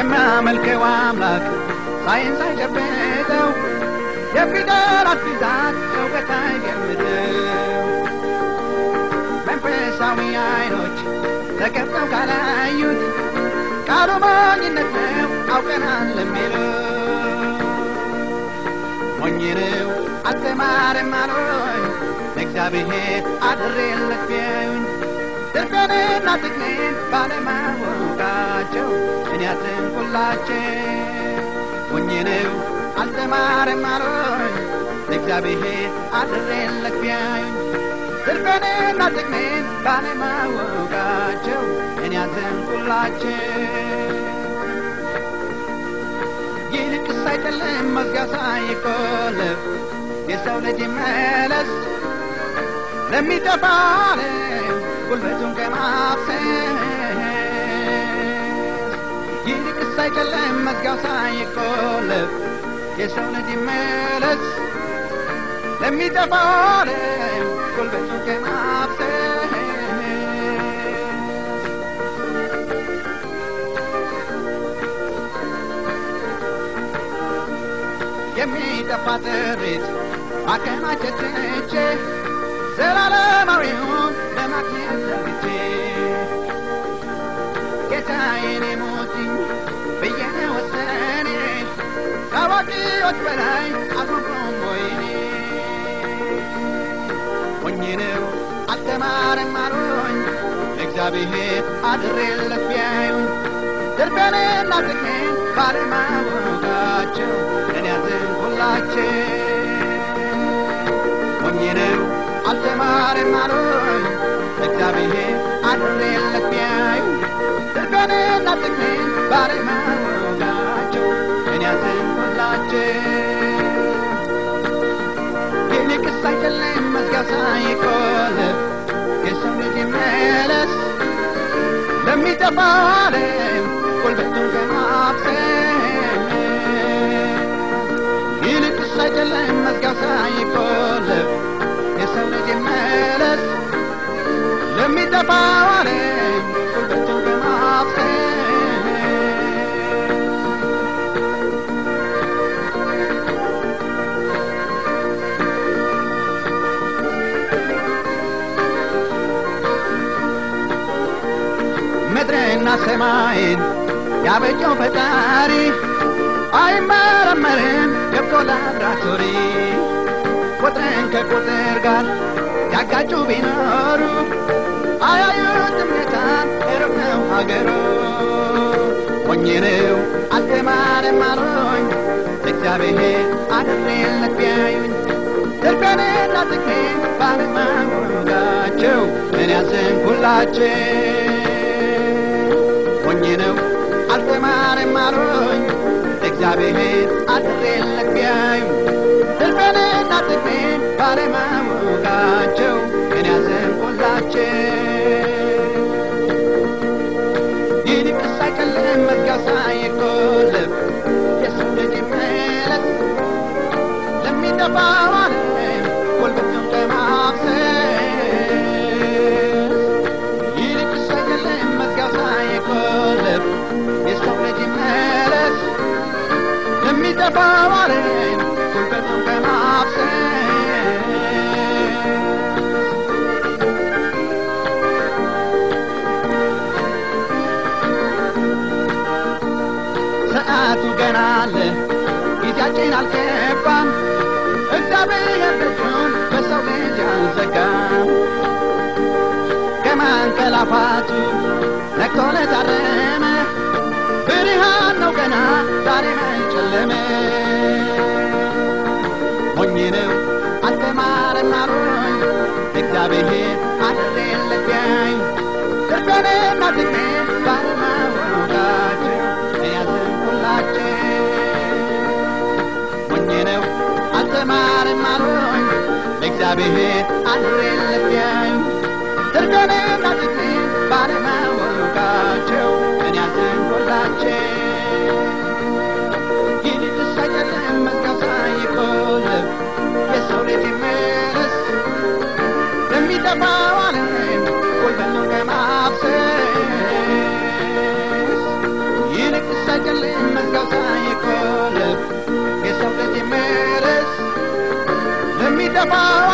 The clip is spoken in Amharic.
የሚያመልከው አምላክ ሳይንስ አይጨብጠው የፊደላት ብዛት እውቀት አይገምተው መንፈሳዊ አይኖች ተከፍተው ካላዩት ቃሉ ሞኝነት ነው አውቀናል ለሚለው ሞኝ ነው አልተማረም አሉኝ ለእግዚአብሔር አድሬለት ቢያዩኝ ትርፌንና ጥቅሜን ባለማወቃቸው እኔ አዘንኩላቸው ሞኝ ነው አልተማረም አሉኝ ለእግዚአብሔር አድሬለት ቢያዩኝ ትርፌንና ጥቅሜን ባለማወቃቸው እኔ አዘንኩላቸው ይልቅስ አይደለም መዝጊያ ሳይቆለፍ የሰው ልጅ መለስ ለሚጠፋ ዓለም ጉልበቱን ከማፍሰስ ይልቅስ አይደለም መዝጊያው ሳይቆለፍ የሰው ልጅ መለስ ለሚጠፋ ዓለም ጉልበቱን ከማፍሰስ የሚጠፋ ጥሪት ማከማቸት ትቼ ዘላለማዊውን ለማግኘት ዘርግቼ ጌታዬን የሞትኝ ብዬ ወሰኔ ከአዋቂዎች በላይ አልሆንኩም ወይኔ ሞኝ ነው አልተማረም አሉኝ እግዚአብሔር አድሬለት ቢያዩኝ ትርፌንና ጥቅሜን ባለማወቃቸው እኔ ያዘንኩላቸው ሞኝ ነው አልተማረም አሉኝ እግዚአብሔር አድሬለት ቢያዩኝ ትርፌንና ጥቅሜን ባለማወቃቸው እኔ ያዘንኩላቸው ይልቅስ አይደለም መዝጊያው ሳይቆለፍ የሰው ልጅ መለስ ለሚጠፋው ዓለም ጉልበቱን ከማፍሰስ ይልቅስ አይደለም መዝጊያው ሳይቆለፍ የሰው ልጅ መለስ ለሚጠፋው ዓለም ጉልበቱን ከማፍሰስ ምድርና ሰማይን ያበጀው ፈጣሪ አይመረመርም ገብቶ ላብራቶሪ ቁጥርን ከቁጥር ጋር ያጋጩ ቢኖሩ አያዩትም ጌታን ሩቅ ነው ሀገሩ ሞኝ ነው አልተማረም አሉኝ እግዚአብሔር አድሬለት ቢያዩኝ ትርፌንና ጥቅሜን ባለማወቃቸው እኔ ያዘንኩላቸው ሞኝ ነው አልተማረም አሉኝ እግዚአብሔር አድሬለት ቢያዩኝ ትርፌንና ጥቅሜን ባለማወቃቸው እኔ ያዘንኩላቸው ይልቅስ አይደለም መዝጊያው ሳይቆለፍ የሰው ልጅ መለስ ለሚጠፋው ዓለም ጉልበቱን ከማፍሰስ ይልቅስ አይደለም መዝጊያው ሳይቆለፍ የሰው ልጅ መለስ ለሚጠፋው ዓለም ጉልበቱን ከማፍሰስ ሰዓቱ ገና አለ ጊዜያችን አልገባም እግዚአብሔር ደጁን በሰው ልጅ አልዘጋም ከማንቀላፋቱ ነቅቶ ለታረመ ብርሃን ነው ገና ዛሬ መጨለመ ሞኝ ነው አልተማረም አሉኝ እግዚአብሔር አድሬለት ቢያዩኝ ትርፌንና ጥቅሜን ባለማወቃቸው ያዘንኩላቸው ሞኝ ነው አልተማረም አሉኝ ለእግዚአብሔር አድሬለት ቢያዩኝ ትርፌንና ጥቅሜን ባለማወቃቸው እኔ ያዘንኩላቸው ይልቅስ አይደለም መዝጊያው ሳይቆለፍ የሰው ልጅ መለስ ለሚጠፋው ዓለም ጉልበቱን ከማፍሰስ ይልቅስ አይደለም ሳይቆልፍ የሰው ልጅ ምርስ ለሚጠፋው